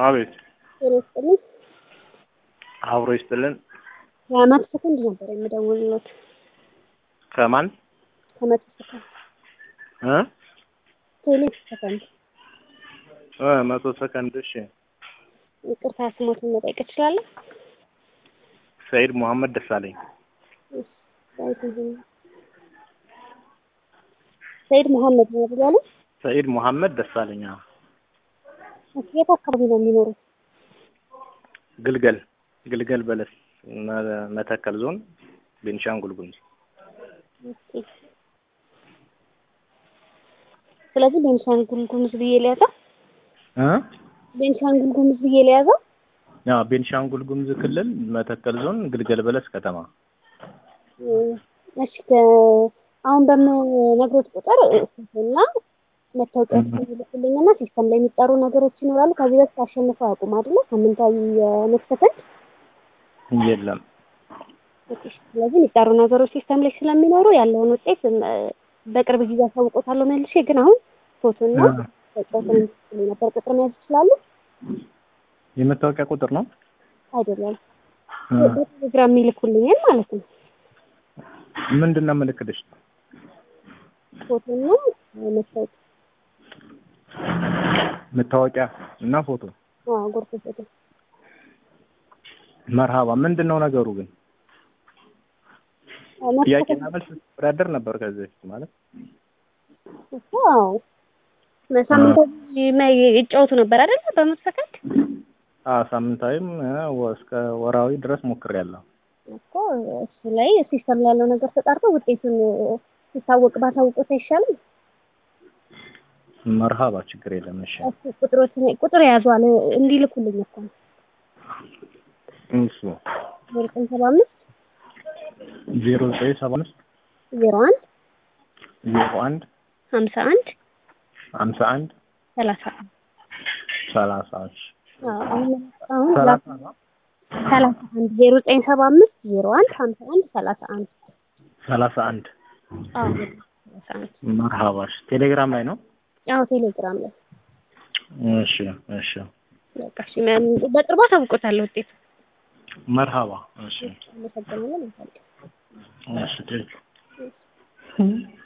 አቤት ጤና ይስጥልኝ። አብሮ ይስጥልን። ከመቶ ሰከንድ ነበር የምደውልለት። ከማን ከመቶ ሰከንድ እ ቴሌ ሰከንድ። እ መቶ ሰከንድ እሺ። ይቅርታ ስሞትን መጠየቅ እችላለሁ? ሰይድ መሐመድ ደሳለኝ እሺ፣ ዳዊት ይሁን። ሰይድ መሐመድ ነው ብያለሁ። ሰይድ መሐመድ ደሳለኝ አዎ። እሺ፣ የት አካባቢ ነው የሚኖሩት? ግልገል ግልገል በለስ መ- መተከል ዞን ቤንሻንጉል ጉሙዝ ኦኬ። ስለዚህ ቤንሻንጉል ጉሙዝ ብዬ ሊያዘው እ ቤንሻንጉል ጉሙዝ ብዬ ሊያዘው ያው ቤንሻንጉል ጉሙዝ ክልል መተከል ዞን ግልገል በለስ ከተማ እሺ ከ- አሁን በምነግሮት ቁጥር እና መታወቂያ ይልኩልኝና ሲስተም ላይ የሚጠሩ ነገሮች ይኖራሉ። ከዚህ በፊት አሸንፈው አያውቁም አይደለ? ሳምንታዊ የመክፈተን የለም ስለዚህ የሚጠሩ ነገሮች ሲስተም ላይ ስለሚኖሩ ያለውን ውጤት እ፣ በቅርብ ጊዜ አሳውቆታለሁ መልሼ። ግን አሁን ፎቶና መታወቂያ ስለሚልኩልኝ ነበር። ቁጥር መያዝ ይችላሉ? የመታወቂያ ቁጥር ነው አይደለም እ በቴሌግራም የሚልኩልኝን ማለት ነው። ምንድን ነው ምልክትሽ? ፎቶና መታወቂያ መታወቂያ እና ፎቶ አዎ፣ ጎርፎ ፎቶ መርሃባ ምንድን ነው ነገሩ ግን ጥያቄና መልስ ወዳደር ነበር ከዚህ በፊት ማለት አዎ ሳምንታዊ መ- ይጫወቱ ነበር አይደለ? በመቶ ሰከንድ አዎ ሳምንታዊም እ፣ ወ- እስከ ወራዊ ድረስ ሞክሬያለሁ እኮ እሱ ላይ ሲስተም ላይ ያለው ነገር ተጣርቶ ውጤቱን ሲታወቅ ባሳውቁት አይሻልም? መርሃባ ችግር የለም እሺ እሱ ቁጥሮችን ቁጥር ያዟል እንዲልኩልኝ እኮ ነው። እሱ ዘጠኝ ሰባ አምስት ዜሮ ዘጠኝ ሰባ አምስት ዜሮ አንድ ዜሮ አንድ ሀምሳ አንድ ሀምሳ አንድ ሰላሳ አንድ ሰላሳ እሺ አዎ፣ አሁን አሁን ሰላሳ ነው ሰላሳ አንድ ዜሮ ዘጠኝ ሰባ አምስት ዜሮ አንድ ሀምሳ አንድ ሰላሳ አንድ ሰላሳ አንድ አዎ ሰላሳ አንድ መርሃባ እሺ ቴሌግራም ላይ ነው አዎ ቴሌግራም ላይ እሺ እሺ በቃ እሺ፣ መ- በቅርቡ አሳውቆታለሁ ውጤቱ። መርሃባ እሺ አመሰግናለሁ። መልካም ቀን። እሺ ቴንክ